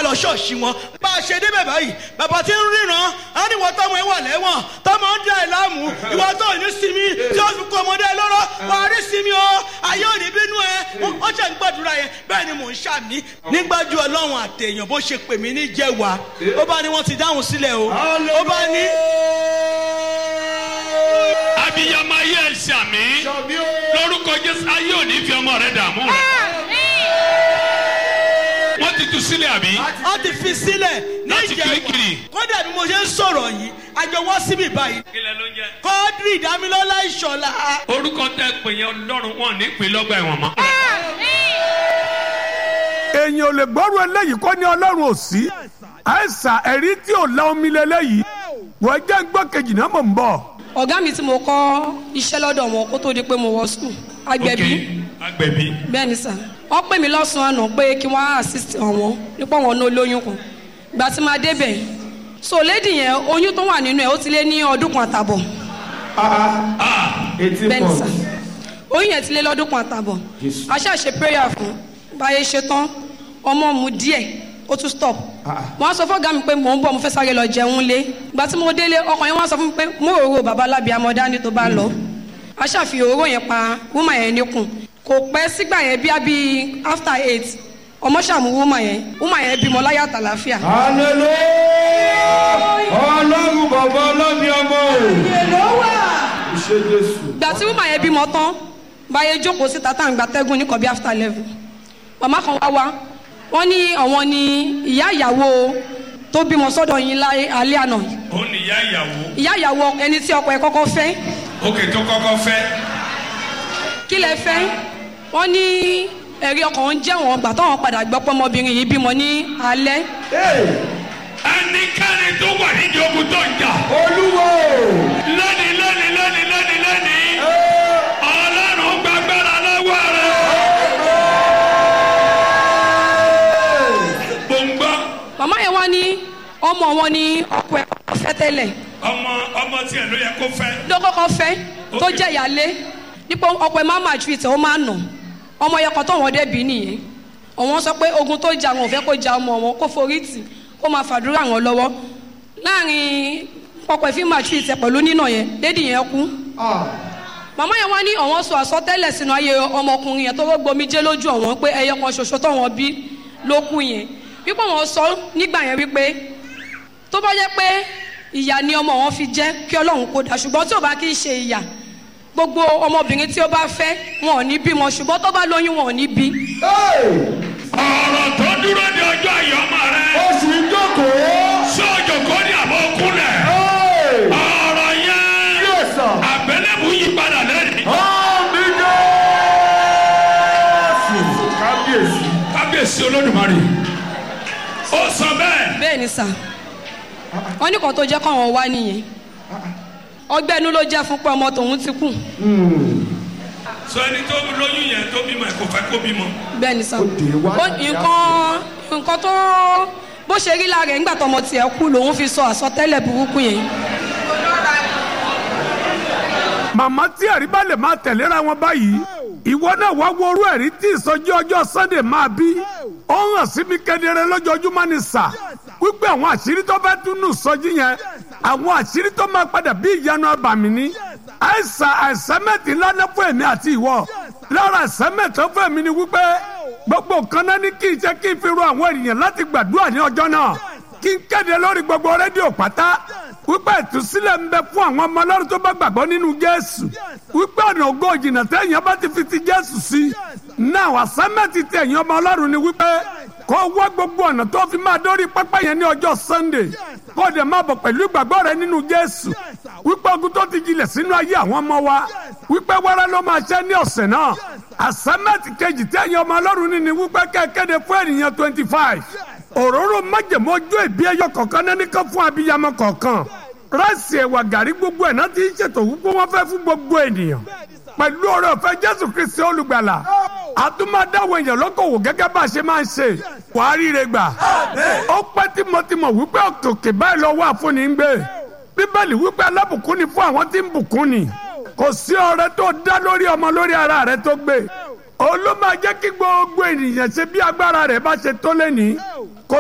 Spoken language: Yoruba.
lọ ṣọ́ọ̀ṣì wọn bá a ṣe débẹ̀ báyìí bàbá tí ń ríran á ní wọ́n tọ́mọ ẹ wà lẹ́wọ̀n tọ́mọ ń dá ẹ láàmú ìwọ tó ní sinmi tí ó fi kó ọmọdé ẹ lọ́rọ́ wà á rí sinmi o ayé ò ní bínú ẹ ó ṣe ń gbàdúrà yẹn bẹ́ẹ̀ ni mò ń ṣàmì nígbàjú ọlọ́run àtẹ̀yàn bó ṣe pè mí ní jẹ́wàá ó bá ní wọ́n ti dáhùn sílẹ̀ o ó bá ní. abiyamọ ayé ẹ ṣàmì lórúkọ jésù ayé ò ní fi ọmọ rẹ dààmú rẹ wọ́n ti tú sílẹ̀ àbí ó ti fi sílẹ̀ ní Láti ìjẹ́wàá Kirikiri. kódà bí mo ṣe ń sọ̀rọ̀ yìí àjọ wọ́n síbì báyìí kílẹ̀ ló ń jẹ́. kọ́ọ́dírì ìdámilọ́lá ìṣọ̀lá orúkọ tẹ pè yẹn ọlọ́run wọn ní pè lọ́gbà ẹ̀wọ̀n mọ́. èèyàn ò lè gbọ́rù eléyìí kó ní ọlọ́run ò sí àìsàn ẹ̀rí tí ò la omi lélẹ́yìí wọ́n jẹ́ ń gbọ́ kejì náà mò ń bọ̀. ọ̀gá mi tí mo kọ́ iṣẹ́ lọ́dọ̀ wọn kó tó di pé mo wọ skul agbẹ̀bí Ok, agbẹ̀bí. bẹ́ẹ̀ ni sà wọ́n pè mí lọ́sàn-án àná pé kí wọ́n á assist àwọn nípa wọn ní olóyún kan ìgbà tí máa débẹ̀ so lady yẹn oyún tó wà nínú ẹ̀ ó ti lé ní ọdún kan àtàbọ̀ bẹ́ẹ̀ ni sà oyún yẹn ti lé lọ́dún kan àtàbọ̀ a ṣáà ṣe prayer fún báyé ṣe tán ọmọ mu díẹ̀ ó tún stop mo á sọ fún ọ̀gá mi pé mò ń bọ̀ mo fẹ́ sáré lọ jẹun lé ìgbà tí mo délé ọkàn yẹn wọ́n á sọ fún mi pé mo òróró bàbá alábìá mọ dání tó bá lọ a ṣàfihàn òróró yẹn pa wúmà yẹn níkùn kò pẹ́ sígbà yẹn bí abi after eight ọmọ ṣàmú wúmà yẹn wúmà yẹn bímọ láyà tàlàfíà. ọlọ́run bàbá ọlọ́mi ọmọ o. ìṣe jésù. ìgbà tí wúmà yẹn bímọ tán báyé jókòó síta tá à ń gba tẹ́gùn ní kọ̀bí after eleven màmá kan wá wá wọ́n ní àwọn ni ìyá ìyàwó tó bímọ sọ́dọ̀ yín láyé alẹ́ àná ó ní ìyá ìyàwó. ìyá ìyàwó ẹni tí ọkọ ẹ̀ kọ́kọ́ fẹ́ òkè tó kọ́kọ́ fẹ́. kí lẹ fẹ́ wọ́n ní ẹ̀rí ọkàn ń jẹ́ wọn gbà táwọn padà gbọ́ pé ọmọbìnrin yìí bímọ ní alẹ́ ẹnikẹ́ni tó wà nídìí ogun tó ń jà. olúwo. lónìí lónìí lónìí lónìí lónìí. ọlọ́run gbàgbára lọ́wọ́ rẹ̀. gbòǹgbò màmá yẹn wá ní ọmọ wọn ní ọkọ ẹ̀ kọ́kọ́ fẹ́ tẹ́lẹ̀ ọmọ ọmọ tiẹ̀ ló yẹ kó fẹ́. ló kọ́kọ́ fẹ́ tó Ok. jẹ́ ìyálé nípa ọkọ ẹ̀ máa máa ju ìtẹ̀ ó máa nà ọmọ yẹn kan tó wọn débi nìyẹn òun sọ pé ogun tó jà wọn ò fẹ́ kó ja ọmọ wọn kó forí tì kó máa fàdúrà wọn lọ́wọ́ láàrin ọkọ ẹ̀ fi máa ju ìtẹ̀ pẹ̀lú nínà yẹn lédi yẹn kú màmá yẹn wá ní àwọn sọ àsọtẹ́lẹ̀ sínú ayé ọmọkùnrin yẹn tó rọ gbomi jẹ́ lójú ọ̀wọ́n pé ẹyọ kan ṣoṣo tó wọn bí ló kú yẹn wípé wọn sọ nígbà yẹn wípé tó bá jẹ́ pé ìyà ni ọmọ wọn fi jẹ́ kí Ọlọ́run kó dà ṣùgbọ́n tí ò bá kí í ṣe ìyà gbogbo ọmọbìnrin tí ó bá fẹ́ wọn ò ní bímọ ṣùgbọ́n tó bá lóyún wọn ò ní bí. ọ̀rọ̀ tó dúró de ọjọ́ àyọ̀mọ́ rẹ̀. oṣù ìjókòó. sọ́jọ́ kò ní àbọ̀ kúnlẹ̀. ọ̀rọ̀ yẹn yẹ́sà. àbẹ̀lẹ̀bù yí padà lẹ́rìí. àmì jésù. kábíyèsí. kábíyèsí olódùmarè. ó sọ bẹ́ẹ̀. bẹ́ẹ̀ ni sà wọ́n ní kan tó jẹ́ káwọn wá nìyẹn ọgbẹ́ inú ló jẹ́ fún pé ọmọ tòun ti kú sọ ẹni tó lóyún yẹn tó bímọ ẹ kò fẹ́ kó bímọ. bẹ́ẹ̀ ni sà dé wá Ó- nǹkan nǹkan tó bó ṣe rí lára ẹ̀ ńgbà tọmọ tiẹ̀ kú lòun fi sọ àsọtẹ́lẹ̀ burúkú yẹn màmá tí ẹ̀rí bá lè máa tẹ̀léra wọn báyìí ìwọ náà wá wo orú ẹ̀rí tí ìsọjí ọjọ́ sunday máa bí ó hàn sí mi kedere lójoojúmọ́ ni sà wípé àwọn àṣírí tó fẹ́ tún nù sọjí yẹn àwọn àṣírí tó máa padà bí ìyanu abàmì ni àìsàn àìsẹ́mẹ̀tì lánàá fún èmi àti ìwọ lára àìsẹ́mẹ̀tì fún èmi ni wípé gbogbo nǹkan náà ní kí n ṣe kí n fi ro àwọn ènìyàn láti gbàdúrà ní ọjọ́ náà kí n kéde lórí gbogbo rédíò pátá wípé ìtúsílẹ̀ ń bẹ fún àwọn ọmọ ọlọ́run tó bá gbàgbọ́ nínú jésù wípé ọ̀nà ògo ìjìnà téèyàn bá ti fi ti jésù sí náà àsámẹ́tì tí ẹ̀yin ọmọ ọlọ́run ni wípé kó wá gbogbo ọ̀nà tó fi máa dórí pápá yẹn ní ọjọ́ sunday kó dẹ̀ máa bọ̀ pẹ̀lú ìgbàgbọ́ rẹ nínú jésù wípé ogun tó ti jilẹ̀ sínú ayé àwọn ọmọ wa wípé wẹ́rẹ́ ló máa ṣẹ́ ní ọ̀sẹ̀ náà àsámẹ́tì kejì tí ẹ̀yin ọmọ ọlọ́run ní ni wípé kẹ́kẹ́de fún ènìyàn twenty five òróró májèmó ojú ìbí ẹyọ kọ̀ọ̀kan náà nìkan fún abiyamọ kọ̀ọ̀kan ráìsì ẹ̀wà gàrí gbogbo ẹ̀ náà ti ń ṣètò wípé wọ́n fẹ́ fún gbogbo ènìyàn pẹ̀lú ọ̀rọ̀ ọ̀fẹ́ jésù kristi olùgbàlà àtúmọ̀dáwọ̀ èèyàn lókòwò gẹ́gẹ́ bá a ṣe máa ń ṣe wàá ríire gbà ó pẹ́ tímọ̀tímọ̀ wípé òkè báyìí lọ́wọ́ àfúnni ń gbé bíbélì wípé alábùkún ni fún àwọn tí ń bùkún ni kò sí ọrẹ tó dá lórí ọmọ lórí ara rẹ tó gbé olú máa jẹ́ kí gbogbo ènìyàn ṣe bí agbára rẹ̀ bá ṣe tó lẹ́nìí